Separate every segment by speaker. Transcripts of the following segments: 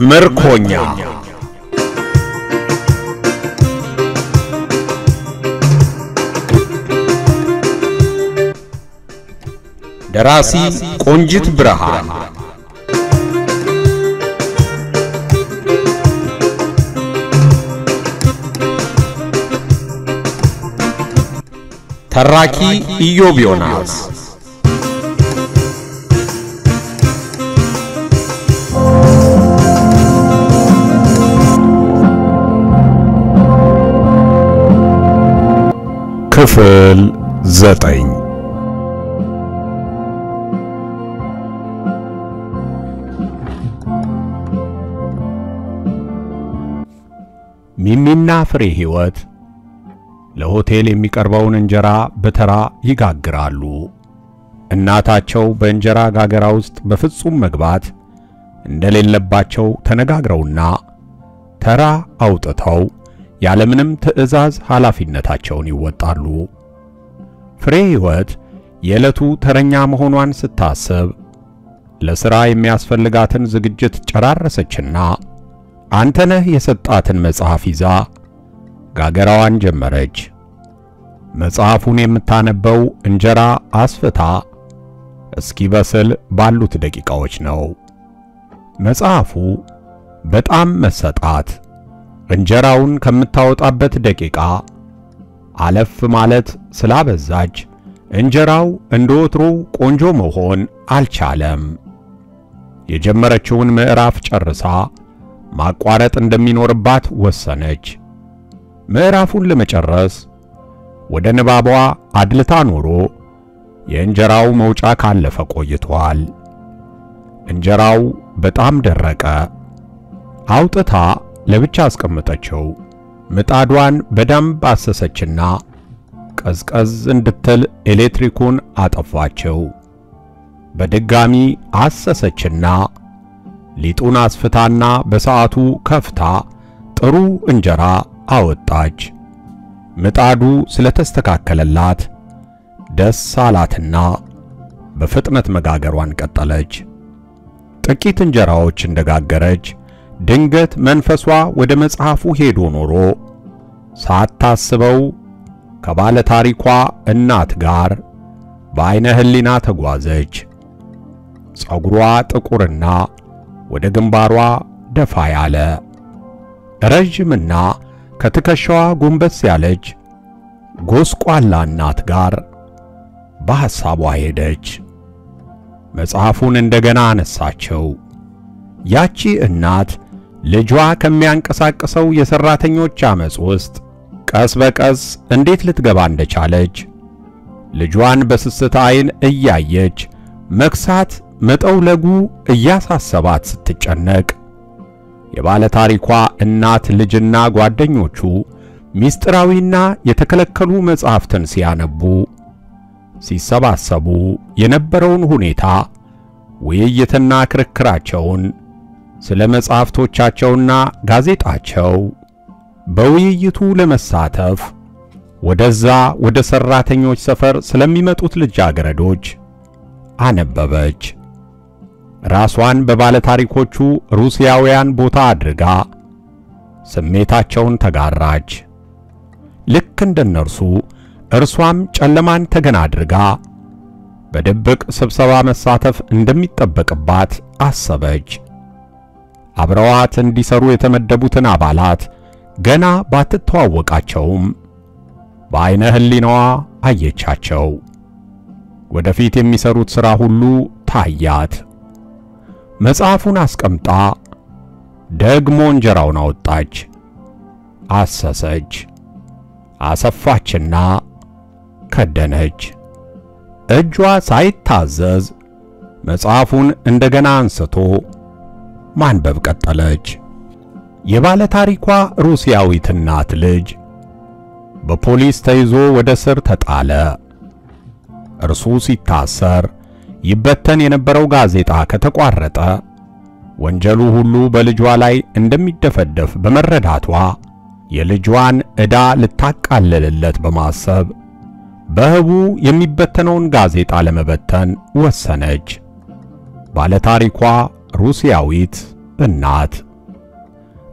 Speaker 1: ምርኮኛ ደራሲ ቆንጂት ብርሃን ተራኪ ኢዮብ ዮናስ ክፍል ዘጠኝ ሚሚና ፍሬ ሕይወት ለሆቴል የሚቀርበውን እንጀራ በተራ ይጋግራሉ። እናታቸው በእንጀራ ጋገራ ውስጥ በፍጹም መግባት እንደሌለባቸው ተነጋግረውና ተራ አውጥተው ያለምንም ትዕዛዝ ኃላፊነታቸውን ይወጣሉ። ፍሬ ሕይወት የዕለቱ ተረኛ መሆኗን ስታስብ ለሥራ የሚያስፈልጋትን ዝግጅት ጨራረሰችና አንተነህ የሰጣትን መጽሐፍ ይዛ ጋገራዋን ጀመረች። መጽሐፉን የምታነበው እንጀራ አስፍታ እስኪበስል ባሉት ደቂቃዎች ነው። መጽሐፉ በጣም መሰጣት እንጀራውን ከምታወጣበት ደቂቃ አለፍ ማለት ስላበዛች እንጀራው እንደ ወትሮው ቆንጆ መሆን አልቻለም። የጀመረችውን ምዕራፍ ጨርሳ ማቋረጥ እንደሚኖርባት ወሰነች። ምዕራፉን ለመጨረስ ወደ ንባቧ አድልታ ኖሮ የእንጀራው መውጫ ካለፈ ቆይቷል። እንጀራው በጣም ደረቀ። አውጥታ ለብቻ አስቀመጠችው። ምጣዷን በደንብ አሰሰችና ቀዝቀዝ እንድትል ኤሌክትሪኩን አጠፋችው። በድጋሚ አሰሰችና ሊጡን አስፍታና በሰዓቱ ከፍታ ጥሩ እንጀራ አወጣች። ምጣዱ ስለተስተካከለላት ደስ አላትና በፍጥነት መጋገሯን ቀጠለች። ጥቂት እንጀራዎች እንደጋገረች ድንገት መንፈሷ ወደ መጽሐፉ ሄዶ ኖሮ ሳታስበው ከባለ ታሪኳ እናት ጋር በዐይነ ሕሊና ተጓዘች። ጸጉሯ ጥቁርና ወደ ግንባሯ ደፋ ያለ ረዥምና ከትከሻዋ ጎንበስ ያለች ጎስቋላ እናት ጋር በሐሳቧ ሄደች። መጽሐፉን እንደገና አነሳቸው። ያቺ እናት ልጇ ከሚያንቀሳቅሰው የሰራተኞች አመጽ ውስጥ ቀስ በቀስ እንዴት ልትገባ እንደቻለች ልጇን በስስት ዓይን እያየች መክሳት መጠውለጉ እያሳሰባት ስትጨነቅ የባለ ታሪኳ እናት ልጅና ጓደኞቹ ሚስጥራዊና የተከለከሉ መጻሕፍትን ሲያነቡ ሲሰባሰቡ የነበረውን ሁኔታ ውይይትና ክርክራቸውን ስለ መጻሕፍቶቻቸውና ጋዜጣቸው በውይይቱ ለመሳተፍ ወደዛ ወደ ሰራተኞች ሰፈር ስለሚመጡት ልጃገረዶች አነበበች። ራሷን በባለ ታሪኮቹ ሩሲያውያን ቦታ አድርጋ ስሜታቸውን ተጋራች። ልክ እንደነርሱ እርሷም ጨለማን ተገን አድርጋ በድብቅ ስብሰባ መሳተፍ እንደሚጠበቅባት አሰበች። አብረዋት እንዲሰሩ የተመደቡትን አባላት ገና ባትተዋወቃቸውም በዐይነ ሕሊናዋ አየቻቸው። ወደፊት የሚሰሩት ሥራ ሁሉ ታያት። መጽሐፉን አስቀምጣ ደግሞ እንጀራውን አወጣች፣ አሰሰች፣ አሰፋችና ከደነች። እጇ ሳይታዘዝ መጽሐፉን እንደገና አንስቶ ማንበብ ቀጠለች። የባለ ታሪኳ ሩሲያዊት እናት ልጅ በፖሊስ ተይዞ ወደ ስር ተጣለ። እርሱ ሲታሰር ይበተን የነበረው ጋዜጣ ከተቋረጠ ወንጀሉ ሁሉ በልጇ ላይ እንደሚደፈደፍ በመረዳቷ የልጇን ዕዳ ልታቃልልለት በማሰብ በህቡ የሚበተነውን ጋዜጣ ለመበተን ወሰነች። ባለታሪኳ ሩሲያዊት እናት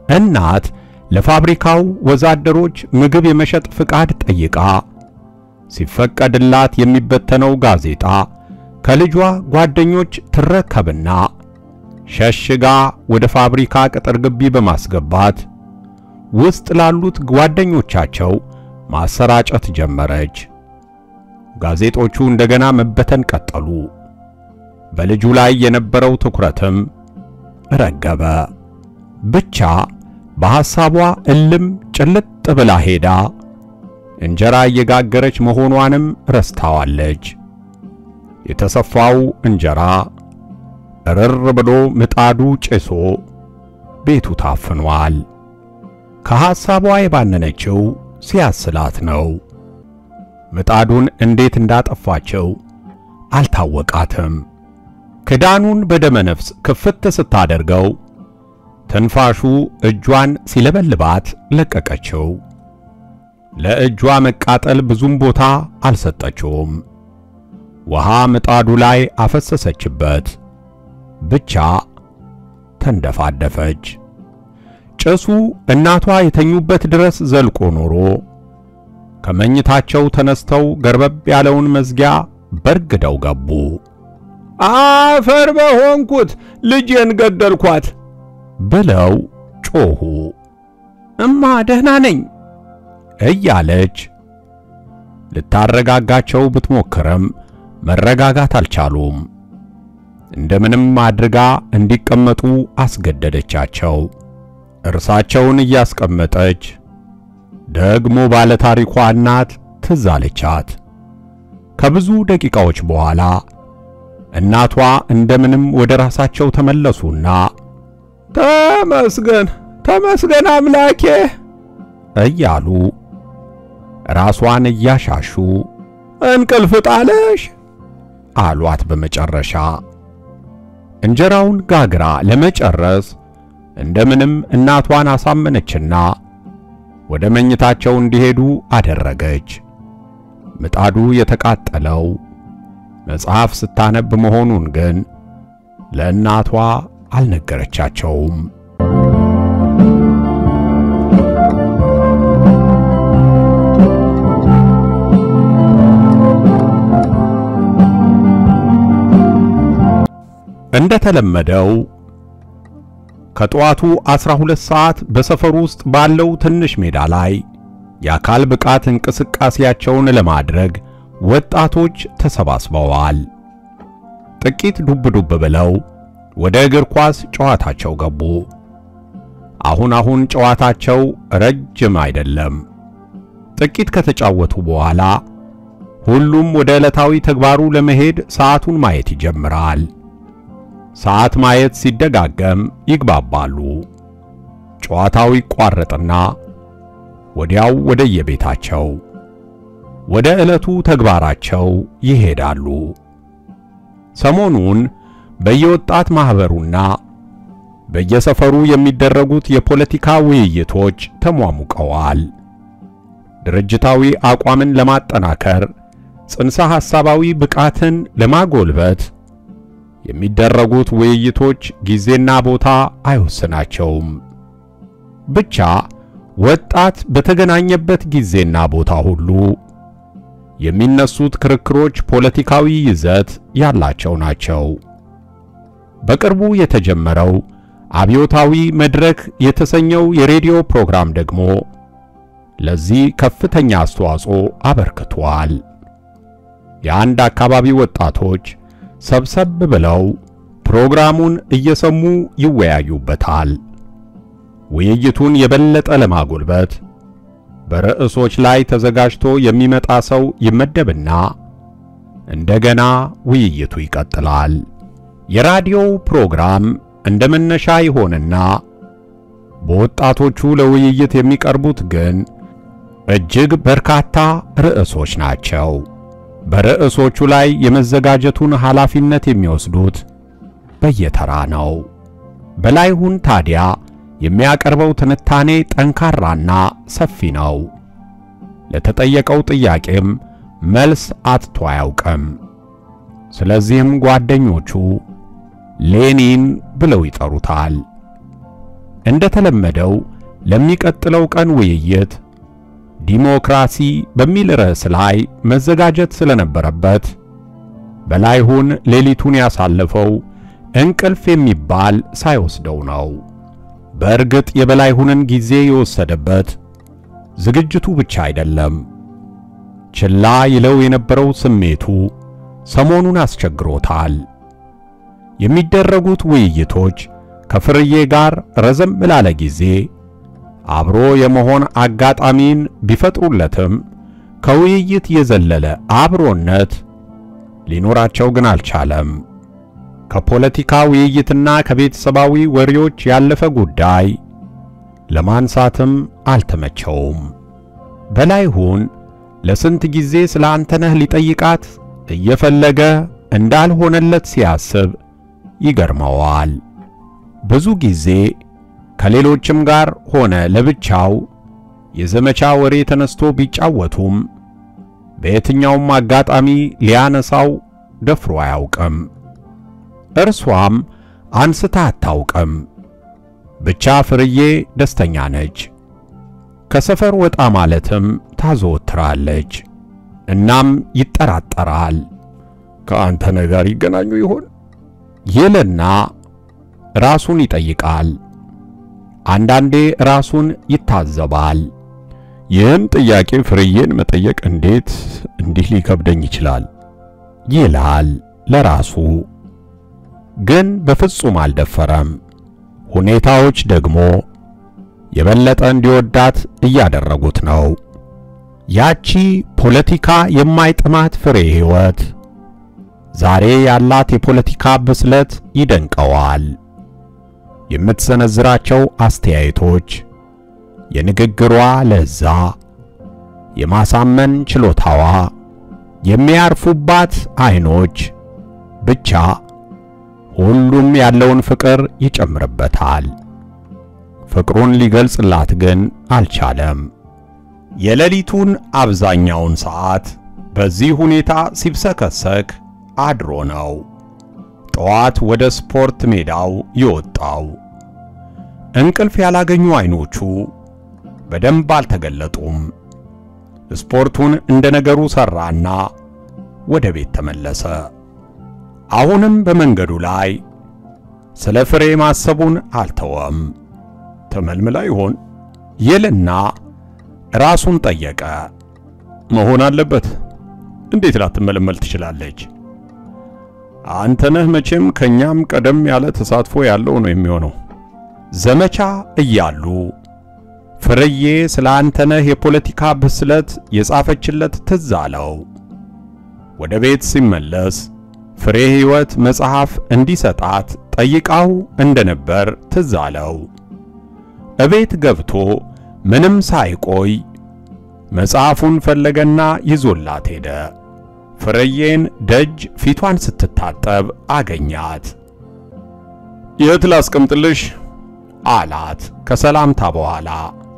Speaker 1: እናት ለፋብሪካው ወዛደሮች ምግብ የመሸጥ ፍቃድ ጠይቃ ሲፈቀድላት የሚበተነው ጋዜጣ ከልጇ ጓደኞች ትረከብና ሸሽጋ ወደ ፋብሪካ ቅጥር ግቢ በማስገባት ውስጥ ላሉት ጓደኞቻቸው ማሰራጨት ጀመረች። ጋዜጦቹ እንደገና መበተን ቀጠሉ። በልጁ ላይ የነበረው ትኩረትም ረገበ። ብቻ በሐሳቧ እልም ጭልጥ ብላ ሄዳ እንጀራ እየጋገረች መሆኗንም ረስታዋለች። የተሰፋው እንጀራ እርር ብሎ ምጣዱ ጭሶ ቤቱ ታፍኗል። ከሐሳቧ የባነነችው ሲያስላት ነው። ምጣዱን እንዴት እንዳጠፋቸው አልታወቃትም። ክዳኑን በደመነፍስ ክፍት ስታደርገው ትንፋሹ እጇን ሲለበልባት ለቀቀችው። ለእጇ መቃጠል ብዙም ቦታ አልሰጠችውም። ውሃ ምጣዱ ላይ አፈሰሰችበት። ብቻ ተንደፋደፈች። ጭሱ እናቷ የተኙበት ድረስ ዘልቆ ኖሮ ከመኝታቸው ተነስተው ገርበብ ያለውን መዝጊያ በርግደው ገቡ። አፈር በሆንኩት ልጄን ገደልኳት ብለው ጮኹ። እማ ደህና ነኝ እያለች ልታረጋጋቸው ብትሞክርም መረጋጋት አልቻሉም። እንደምንም አድርጋ እንዲቀመጡ አስገደደቻቸው። እርሳቸውን እያስቀመጠች ደግሞ ባለ ታሪኳ እናት ትዝ አለቻት። ከብዙ ደቂቃዎች በኋላ እናቷ እንደምንም ወደ ራሳቸው ተመለሱና ተመስገን ተመስገን አምላኬ እያሉ ራሷን እያሻሹ እንቅልፍ ጣለሽ አሏት። በመጨረሻ እንጀራውን ጋግራ ለመጨረስ እንደምንም እናቷን አሳመነችና ወደ መኝታቸው እንዲሄዱ አደረገች። ምጣዱ የተቃጠለው መጽሐፍ ስታነብ መሆኑን ግን ለእናቷ አልነገረቻቸውም። እንደተለመደው ከጠዋቱ 12 ሰዓት በሰፈሩ ውስጥ ባለው ትንሽ ሜዳ ላይ የአካል ብቃት እንቅስቃሴያቸውን ለማድረግ ወጣቶች ተሰባስበዋል። ጥቂት ዱብ ዱብ ብለው ወደ እግር ኳስ ጨዋታቸው ገቡ። አሁን አሁን ጨዋታቸው ረጅም አይደለም። ጥቂት ከተጫወቱ በኋላ ሁሉም ወደ ዕለታዊ ተግባሩ ለመሄድ ሰዓቱን ማየት ይጀምራል። ሰዓት ማየት ሲደጋገም ይግባባሉ። ጨዋታው ይቋረጥና ወዲያው ወደ የቤታቸው ወደ ዕለቱ ተግባራቸው ይሄዳሉ። ሰሞኑን በየወጣት ማኅበሩና በየሰፈሩ የሚደረጉት የፖለቲካ ውይይቶች ተሟሙቀዋል። ድርጅታዊ አቋምን ለማጠናከር፣ ጽንሰ ሐሳባዊ ብቃትን ለማጎልበት የሚደረጉት ውይይቶች ጊዜና ቦታ አይወስናቸውም። ብቻ ወጣት በተገናኘበት ጊዜና ቦታ ሁሉ የሚነሱት ክርክሮች ፖለቲካዊ ይዘት ያላቸው ናቸው። በቅርቡ የተጀመረው አብዮታዊ መድረክ የተሰኘው የሬዲዮ ፕሮግራም ደግሞ ለዚህ ከፍተኛ አስተዋጽኦ አበርክቷል። የአንድ አካባቢ ወጣቶች ሰብሰብ ብለው ፕሮግራሙን እየሰሙ ይወያዩበታል። ውይይቱን የበለጠ ለማጎልበት በርዕሶች ላይ ተዘጋጅቶ የሚመጣ ሰው ይመደብና እንደገና ውይይቱ ይቀጥላል። የራዲዮው ፕሮግራም እንደ መነሻ ይሆንና በወጣቶቹ ለውይይት የሚቀርቡት ግን እጅግ በርካታ ርዕሶች ናቸው። በርዕሶቹ ላይ የመዘጋጀቱን ኃላፊነት የሚወስዱት በየተራ ነው። በላይሁን ታዲያ የሚያቀርበው ትንታኔ ጠንካራና ሰፊ ነው። ለተጠየቀው ጥያቄም መልስ አጥቶ አያውቅም። ስለዚህም ጓደኞቹ ሌኒን ብለው ይጠሩታል። እንደተለመደው ለሚቀጥለው ቀን ውይይት ዲሞክራሲ በሚል ርዕስ ላይ መዘጋጀት ስለነበረበት በላይሁን ሌሊቱን ያሳለፈው እንቅልፍ የሚባል ሳይወስደው ነው። በእርግጥ የበላይሁንን ጊዜ የወሰደበት ዝግጅቱ ብቻ አይደለም። ችላ ይለው የነበረው ስሜቱ ሰሞኑን አስቸግሮታል። የሚደረጉት ውይይቶች ከፍርዬ ጋር ረዘም ላለ ጊዜ አብሮ የመሆን አጋጣሚን ቢፈጥሩለትም ከውይይት የዘለለ አብሮነት ሊኖራቸው ግን አልቻለም። ከፖለቲካ ውይይትና ከቤተሰባዊ ወሬዎች ያለፈ ጉዳይ ለማንሳትም አልተመቸውም። በላይሁን ለስንት ጊዜ ስለ አንተነህ ሊጠይቃት እየፈለገ እንዳልሆነለት ሲያስብ ይገርመዋል። ብዙ ጊዜ ከሌሎችም ጋር ሆነ ለብቻው የዘመቻ ወሬ ተነስቶ ቢጫወቱም በየትኛውም አጋጣሚ ሊያነሳው ደፍሮ አያውቅም። እርሷም አንስታ አታውቅም። ብቻ ፍርዬ ደስተኛ ነች። ከሰፈር ወጣ ማለትም ታዘወትራለች። እናም ይጠራጠራል። ከአንተነህ ጋር ይገናኙ ይሆን ይልና ራሱን ይጠይቃል። አንዳንዴ ራሱን ይታዘባል። ይህን ጥያቄ ፍርዬን መጠየቅ እንዴት እንዲህ ሊከብደኝ ይችላል ይላል ለራሱ። ግን በፍጹም አልደፈረም። ሁኔታዎች ደግሞ የበለጠ እንዲወዳት እያደረጉት ነው። ያቺ ፖለቲካ የማይጥማት ፍሬ ሕይወት ዛሬ ያላት የፖለቲካ ብስለት ይደንቀዋል። የምትሰነዝራቸው አስተያየቶች፣ የንግግሯ ለዛ፣ የማሳመን ችሎታዋ፣ የሚያርፉባት አይኖች፣ ብቻ ሁሉም ያለውን ፍቅር ይጨምርበታል። ፍቅሩን ሊገልጽላት ግን አልቻለም። የሌሊቱን አብዛኛውን ሰዓት በዚህ ሁኔታ ሲብሰከሰክ አድሮ ነው ጠዋት ወደ ስፖርት ሜዳው የወጣው። እንቅልፍ ያላገኙ አይኖቹ በደንብ አልተገለጡም። ስፖርቱን እንደ ነገሩ ሰራና ወደ ቤት ተመለሰ። አሁንም በመንገዱ ላይ ስለ ፍሬ ማሰቡን አልተወም። ተመልምላ ይሆን ይልና ራሱን ጠየቀ። መሆን አለበት። እንዴት ላትመለመል ትችላለች? አንተነህ መቼም ከኛም ቀደም ያለ ተሳትፎ ያለው ነው የሚሆነው። ዘመቻ እያሉ ፍርዬ ስለ አንተነህ የፖለቲካ ብስለት የጻፈችለት ትዝ አለው። ወደ ቤት ሲመለስ ፍሬ ሕይወት መጽሐፍ እንዲሰጣት ጠይቃው እንደነበር ትዝ አለው። እቤት ገብቶ ምንም ሳይቆይ መጽሐፉን ፈለገና ይዞላት ሄደ። ፍርዬን ደጅ ፊቷን ስትታጠብ አገኛት። የት ላስቀምጥልሽ አላት ከሰላምታ በኋላ።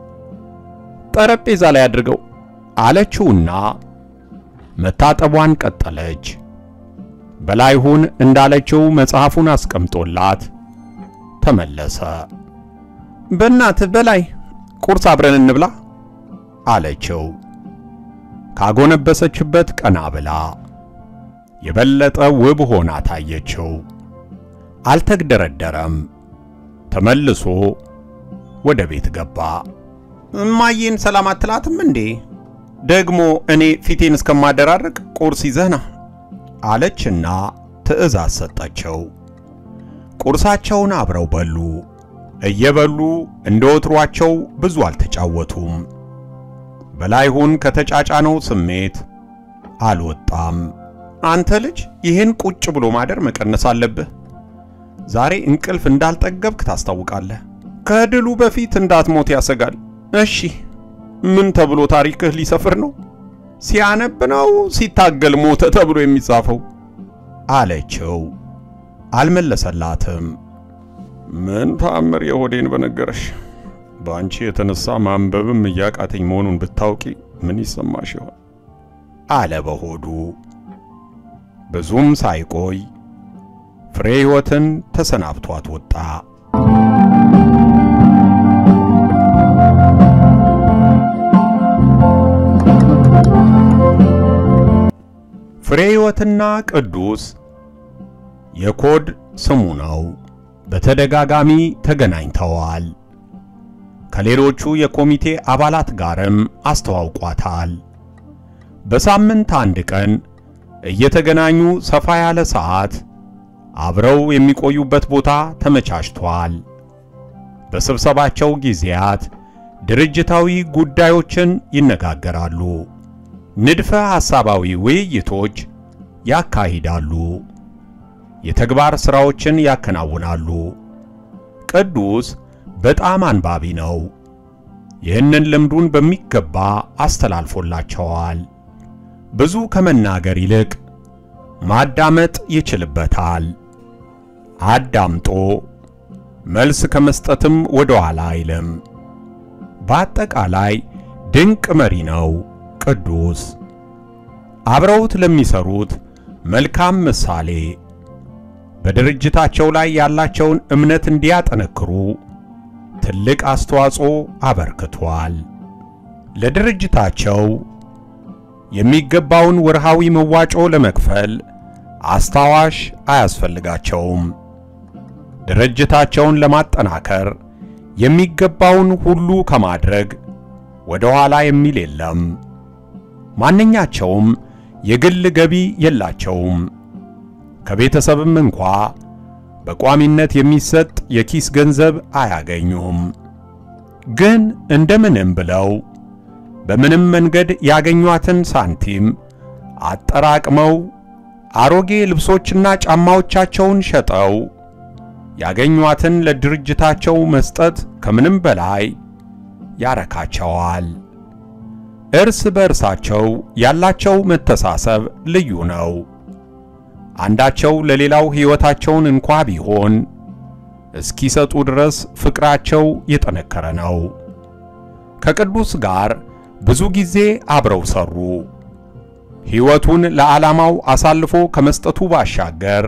Speaker 1: ጠረጴዛ ላይ አድርገው አለችውና መታጠቧን ቀጠለች። በላይሁን እንዳለችው መጽሐፉን አስቀምጦላት ተመለሰ። በእናትህ በላይ ቁርስ አብረን እንብላ አለችው። ካጎነበሰችበት ቀና ብላ የበለጠ ውብ ሆና ታየችው። አልተግደረደረም። ተመልሶ ወደ ቤት ገባ። እማዬን ሰላም አትላትም እንዴ? ደግሞ እኔ ፊቴን እስከማደራርቅ ቁርስ ይዘህና አለችና ትዕዛዝ ሰጠችው። ቁርሳቸውን አብረው በሉ። እየበሉ እንደ ወትሯቸው ብዙ አልተጫወቱም። በላይሁን ከተጫጫነው ስሜት አልወጣም። አንተ ልጅ ይህን ቁጭ ብሎ ማደር መቀነስ አለብህ። ዛሬ እንቅልፍ እንዳልጠገብክ ታስታውቃለህ። ከድሉ በፊት እንዳትሞት ያሰጋል። እሺ ምን ተብሎ ታሪክህ ሊሰፍር ነው? ሲያነብ ነው ሲታገል ሞተ ተብሎ የሚጻፈው አለችው። አልመለሰላትም። ምን ተአምር የሆዴን በነገረሽ። በአንቺ የተነሳ ማንበብም እያቃተኝ መሆኑን ብታውቂ ምን ይሰማሽ ይሆን? አለ በሆዱ። ብዙም ሳይቆይ ፍሬ ሕይወትን ተሰናብቷት ወጣ። ፍሬ ሕይወትና ቅዱስ የኮድ ስሙ ነው። በተደጋጋሚ ተገናኝተዋል። ከሌሎቹ የኮሚቴ አባላት ጋርም አስተዋውቋታል። በሳምንት አንድ ቀን እየተገናኙ ሰፋ ያለ ሰዓት አብረው የሚቆዩበት ቦታ ተመቻችቷል። በስብሰባቸው ጊዜያት ድርጅታዊ ጉዳዮችን ይነጋገራሉ። ንድፈ ሐሳባዊ ውይይቶች ያካሂዳሉ። የተግባር ሥራዎችን ያከናውናሉ። ቅዱስ በጣም አንባቢ ነው። ይህንን ልምዱን በሚገባ አስተላልፎላቸዋል። ብዙ ከመናገር ይልቅ ማዳመጥ ይችልበታል። አዳምጦ መልስ ከመስጠትም ወደ ኋላ አይልም። በአጠቃላይ ድንቅ መሪ ነው ቅዱስ። አብረውት ለሚሰሩት መልካም ምሳሌ፣ በድርጅታቸው ላይ ያላቸውን እምነት እንዲያጠነክሩ ትልቅ አስተዋጽኦ አበርክቷል። ለድርጅታቸው የሚገባውን ወርሃዊ መዋጮ ለመክፈል አስታዋሽ አያስፈልጋቸውም። ድርጅታቸውን ለማጠናከር የሚገባውን ሁሉ ከማድረግ ወደ ኋላ የሚል የለም። ማንኛቸውም የግል ገቢ የላቸውም። ከቤተሰብም እንኳ በቋሚነት የሚሰጥ የኪስ ገንዘብ አያገኙም። ግን እንደምንም ብለው በምንም መንገድ ያገኟትን ሳንቲም አጠራቅመው አሮጌ ልብሶችና ጫማዎቻቸውን ሸጠው ያገኟትን ለድርጅታቸው መስጠት ከምንም በላይ ያረካቸዋል። እርስ በእርሳቸው ያላቸው መተሳሰብ ልዩ ነው። አንዳቸው ለሌላው ሕይወታቸውን እንኳ ቢሆን እስኪሰጡ ድረስ ፍቅራቸው የጠነከረ ነው። ከቅዱስ ጋር ብዙ ጊዜ አብረው ሰሩ። ሕይወቱን ለዓላማው አሳልፎ ከመስጠቱ ባሻገር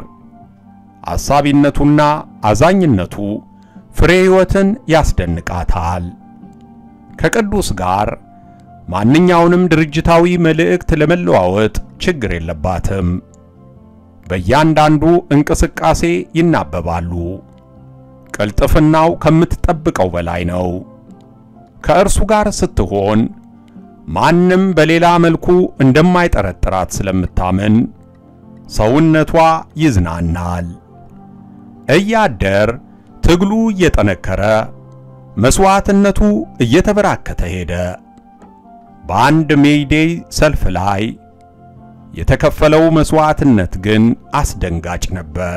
Speaker 1: አሳቢነቱና አዛኝነቱ ፍሬ ሕይወትን ያስደንቃታል። ከቅዱስ ጋር ማንኛውንም ድርጅታዊ መልእክት ለመለዋወጥ ችግር የለባትም። በእያንዳንዱ እንቅስቃሴ ይናበባሉ። ቅልጥፍናው ከምትጠብቀው በላይ ነው። ከእርሱ ጋር ስትሆን ማንም በሌላ መልኩ እንደማይጠረጥራት ስለምታምን ሰውነቷ ይዝናናል። እያደር ትግሉ እየጠነከረ መስዋዕትነቱ እየተበራከተ ሄደ። በአንድ ሜይዴይ ሰልፍ ላይ የተከፈለው መስዋዕትነት ግን አስደንጋጭ ነበር።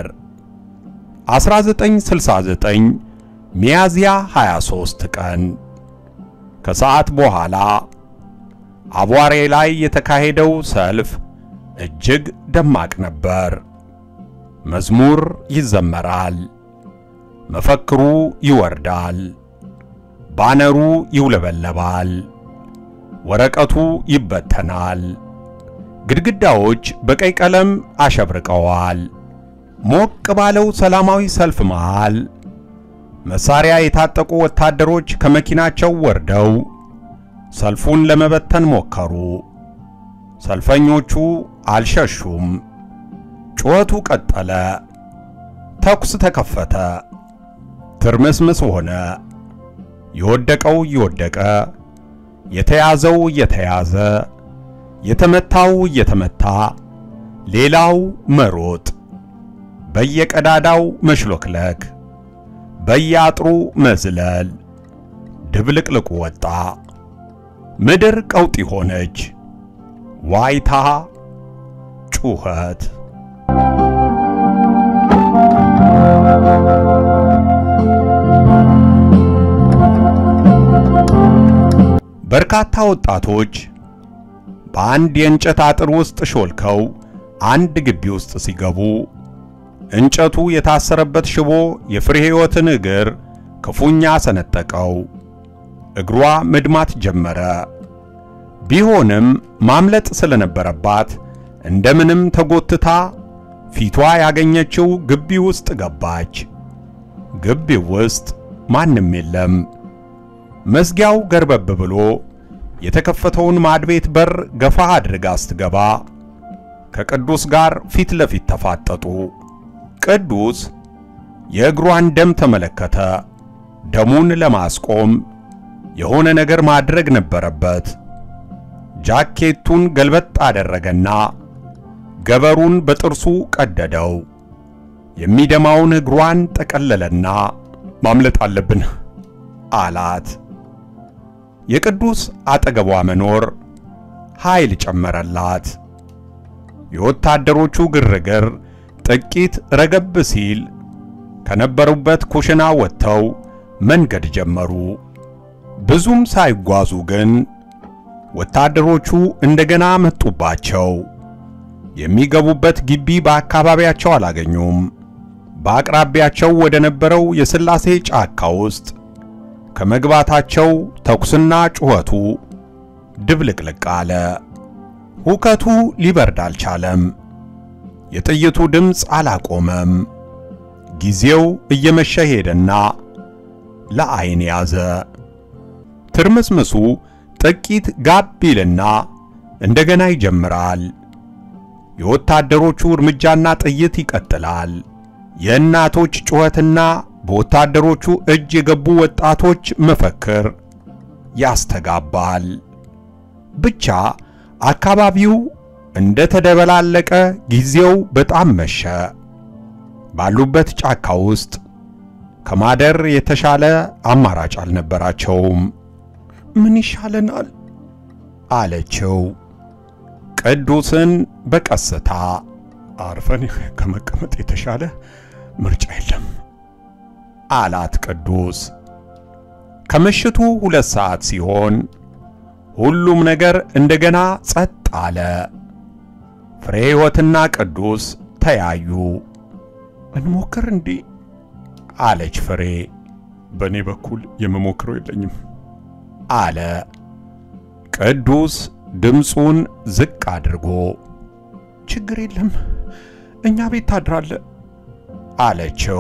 Speaker 1: 1969 ሚያዝያ 23 ቀን ከሰዓት በኋላ አቧሬ ላይ የተካሄደው ሰልፍ እጅግ ደማቅ ነበር። መዝሙር ይዘመራል፣ መፈክሩ ይወርዳል፣ ባነሩ ይውለበለባል፣ ወረቀቱ ይበተናል። ግድግዳዎች በቀይ ቀለም አሸብርቀዋል። ሞቅ ባለው ሰላማዊ ሰልፍ መሃል መሳሪያ የታጠቁ ወታደሮች ከመኪናቸው ወርደው ሰልፉን ለመበተን ሞከሩ። ሰልፈኞቹ አልሸሹም። ጩኸቱ ቀጠለ። ተኩስ ተከፈተ። ትርምስምስ ሆነ። የወደቀው እየወደቀ የተያዘው እየተያዘ የተመታው እየተመታ ሌላው መሮጥ፣ በየቀዳዳው መሽሎክለክ፣ በየአጥሩ መዝለል፣ ድብልቅልቁ ወጣ። ምድር ቀውጢ ሆነች። ዋይታ፣ ጩኸት። በርካታ ወጣቶች በአንድ የእንጨት አጥር ውስጥ ሾልከው አንድ ግቢ ውስጥ ሲገቡ እንጨቱ የታሰረበት ሽቦ የፍሬ ሕይወትን እግር ክፉኛ ሰነጠቀው። እግሯ መድማት ጀመረ። ቢሆንም ማምለጥ ስለነበረባት እንደምንም ተጎትታ ፊቷ ያገኘችው ግቢ ውስጥ ገባች። ግቢው ውስጥ ማንም የለም። መዝጊያው ገርበብ ብሎ የተከፈተውን ማድቤት በር ገፋ አድርጋ ስትገባ ከቅዱስ ጋር ፊት ለፊት ተፋጠጡ። ቅዱስ የእግሯን ደም ተመለከተ። ደሙን ለማስቆም የሆነ ነገር ማድረግ ነበረበት። ጃኬቱን ገልበጥ አደረገና ገበሩን በጥርሱ ቀደደው። የሚደማውን እግሯን ጠቀለለና ማምለጥ አለብን አላት። የቅዱስ አጠገቧ መኖር ኃይል ጨመረላት። የወታደሮቹ ግርግር ጥቂት ረገብ ሲል ከነበሩበት ኩሽና ወጥተው መንገድ ጀመሩ። ብዙም ሳይጓዙ ግን ወታደሮቹ እንደገና መጡባቸው። የሚገቡበት ግቢ በአካባቢያቸው አላገኙም። በአቅራቢያቸው ወደ ነበረው የሥላሴ ጫካ ውስጥ ከመግባታቸው ተኩስና ጩኸቱ ድብልቅልቅ አለ። ሁከቱ ሊበርድ አልቻለም። የጥይቱ ድምፅ አላቆመም። ጊዜው እየመሸ ሄደና ለዓይን ያዘ። ትርምስምሱ ጥቂት ጋብ ይልና እንደገና ይጀምራል። የወታደሮቹ እርምጃና ጥይት ይቀጥላል። የእናቶች ጩኸትና በወታደሮቹ እጅ የገቡ ወጣቶች መፈክር ያስተጋባል። ብቻ አካባቢው እንደ ተደበላለቀ ጊዜው በጣም መሸ። ባሉበት ጫካ ውስጥ ከማደር የተሻለ አማራጭ አልነበራቸውም። ምን ይሻለናል? አለችው ቅዱስን በቀስታ። አርፈን ከመቀመጥ የተሻለ ምርጫ የለም አላት ቅዱስ። ከምሽቱ ሁለት ሰዓት ሲሆን ሁሉም ነገር እንደገና ጸጥ አለ። ፍሬ ሕይወትና ቅዱስ ተያዩ። እንሞክር እንዴ? አለች ፍሬ። በእኔ በኩል የምሞክረው የለኝም አለ ቅዱስ ድምፁን ዝቅ አድርጎ። ችግር የለም እኛ ቤት ታድራለ አለችው።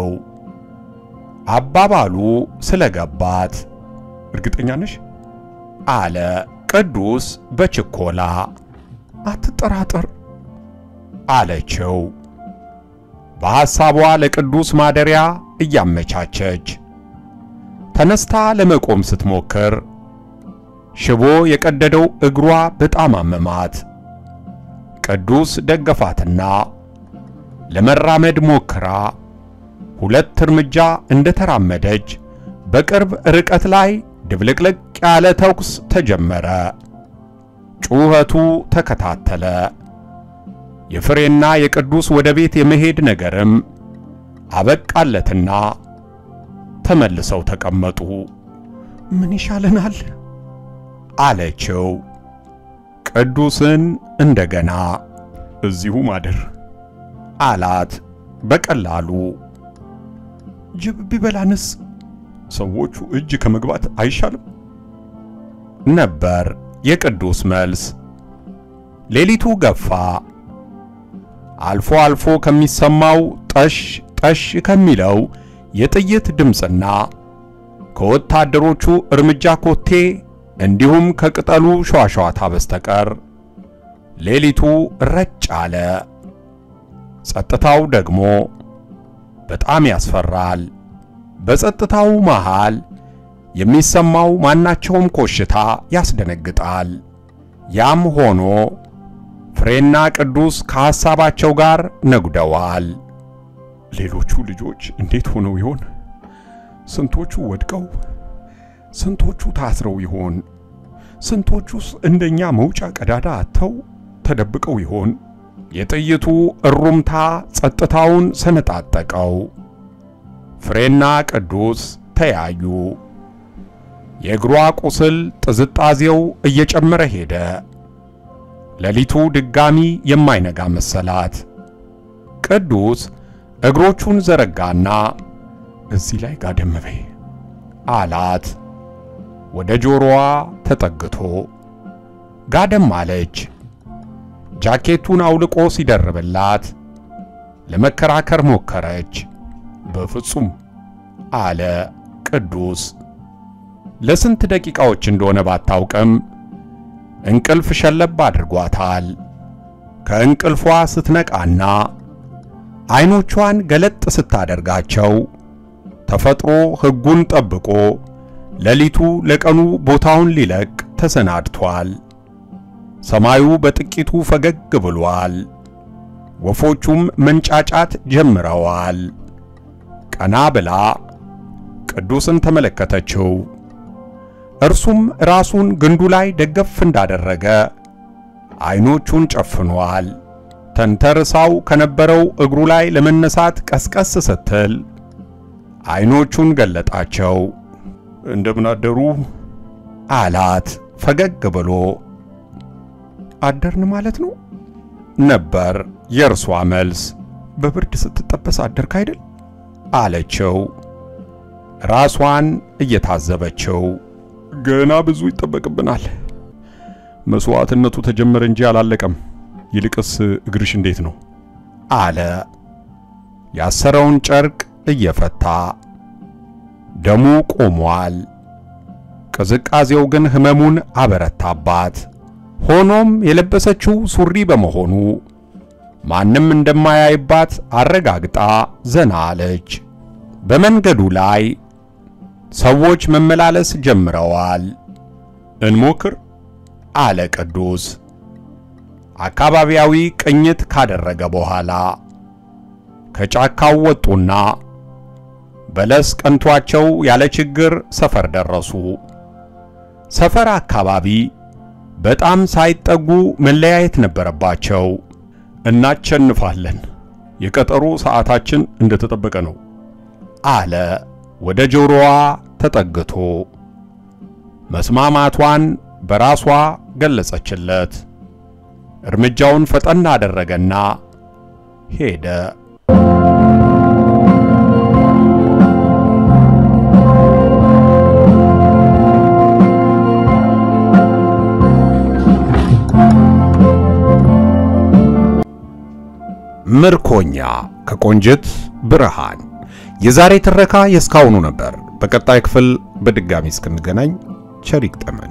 Speaker 1: አባባሉ ስለገባት እርግጠኛ ነሽ? አለ ቅዱስ በችኮላ። አትጠራጠር አለችው በሐሳቧ ለቅዱስ ማደሪያ እያመቻቸች። ተነስታ ለመቆም ስትሞክር ሽቦ የቀደደው እግሯ በጣም አመማት። ቅዱስ ደገፋትና ለመራመድ ሞክራ ሁለት እርምጃ እንደተራመደች በቅርብ ርቀት ላይ ድብልቅልቅ ያለ ተኩስ ተጀመረ። ጩኸቱ ተከታተለ። የፍሬና የቅዱስ ወደ ቤት የመሄድ ነገርም አበቃለትና ተመልሰው ተቀመጡ። ምን ይሻለናል? አለችው ቅዱስን እንደገና። እዚሁ ማደር አላት በቀላሉ። ጅብ ቢበላንስ? ሰዎቹ እጅ ከመግባት አይሻልም? ነበር የቅዱስ መልስ። ሌሊቱ ገፋ። አልፎ አልፎ ከሚሰማው ጠሽ ጠሽ ከሚለው የጥይት ድምፅና ከወታደሮቹ እርምጃ ኮቴ እንዲሁም ከቅጠሉ ሸዋሸዋታ በስተቀር ሌሊቱ ረጭ አለ። ጸጥታው ደግሞ በጣም ያስፈራል። በጸጥታው መሃል የሚሰማው ማናቸውም ኮሽታ ያስደነግጣል። ያም ሆኖ ፍሬና ቅዱስ ከሐሳባቸው ጋር ነጉደዋል። ሌሎቹ ልጆች እንዴት ሆነው ይሆን? ስንቶቹ ወድቀው፣ ስንቶቹ ታስረው ይሆን? ስንቶቹስ እንደኛ መውጫ ቀዳዳ አጥተው ተደብቀው ይሆን? የጥይቱ እሩምታ ጸጥታውን ሰነጣጠቀው። ፍሬና ቅዱስ ተያዩ። የእግሯ ቁስል ጥዝጣዜው እየጨመረ ሄደ። ሌሊቱ ድጋሚ የማይነጋ መሰላት። ቅዱስ እግሮቹን ዘረጋና እዚህ ላይ ጋደም በይ አላት። ወደ ጆሮዋ ተጠግቶ ጋደም አለች። ጃኬቱን አውልቆ ሲደርብላት ለመከራከር ሞከረች። በፍጹም አለ ቅዱስ። ለስንት ደቂቃዎች እንደሆነ ባታውቅም እንቅልፍ ሸለብ አድርጓታል። ከእንቅልፏ ስትነቃና አይኖቿን ገለጥ ስታደርጋቸው ተፈጥሮ ሕጉን ጠብቆ ሌሊቱ ለቀኑ ቦታውን ሊለቅ ተሰናድቷል። ሰማዩ በጥቂቱ ፈገግ ብሏል። ወፎቹም መንጫጫት ጀምረዋል። ቀና ብላ ቅዱስን ተመለከተችው። እርሱም ራሱን ግንዱ ላይ ደገፍ እንዳደረገ አይኖቹን ጨፍኗል። ተንተርሳው ከነበረው እግሩ ላይ ለመነሳት ቀስቀስ ስትል አይኖቹን ገለጣቸው። እንደምን አደሩ አላት ፈገግ ብሎ። አደርን ማለት ነው ነበር የእርሷ መልስ። በብርድ ስትጠበስ አደርክ አይደል አለችው ራሷን እየታዘበችው። ገና ብዙ ይጠበቅብናል። መስዋዕትነቱ ተጀመረ እንጂ አላለቀም። ይልቅስ እግርሽ እንዴት ነው አለ ያሰረውን ጨርቅ እየፈታ። ደሙ ቆሟል። ቅዝቃዜው ግን ህመሙን አበረታባት። ሆኖም የለበሰችው ሱሪ በመሆኑ ማንም እንደማያይባት አረጋግጣ ዘና አለች። በመንገዱ ላይ ሰዎች መመላለስ ጀምረዋል። እንሞክር አለ ቅዱስ አካባቢያዊ ቅኝት ካደረገ በኋላ ከጫካው ወጡና በለስ ቀንቷቸው ያለ ችግር ሰፈር ደረሱ። ሰፈር አካባቢ በጣም ሳይጠጉ መለያየት ነበረባቸው። እናቸንፋለን፣ የቀጠሮ ሰዓታችን እንደተጠበቀ ነው አለ ወደ ጆሮዋ ተጠግቶ። መስማማቷን በራሷ ገለጸችለት። እርምጃውን ፈጠን አደረገና ሄደ። ምርኮኛ ከቆንጅት ብርሃን። የዛሬ ትረካ የእስካሁኑ ነበር። በቀጣይ ክፍል በድጋሚ እስክንገናኝ ቸር ይግጠመን።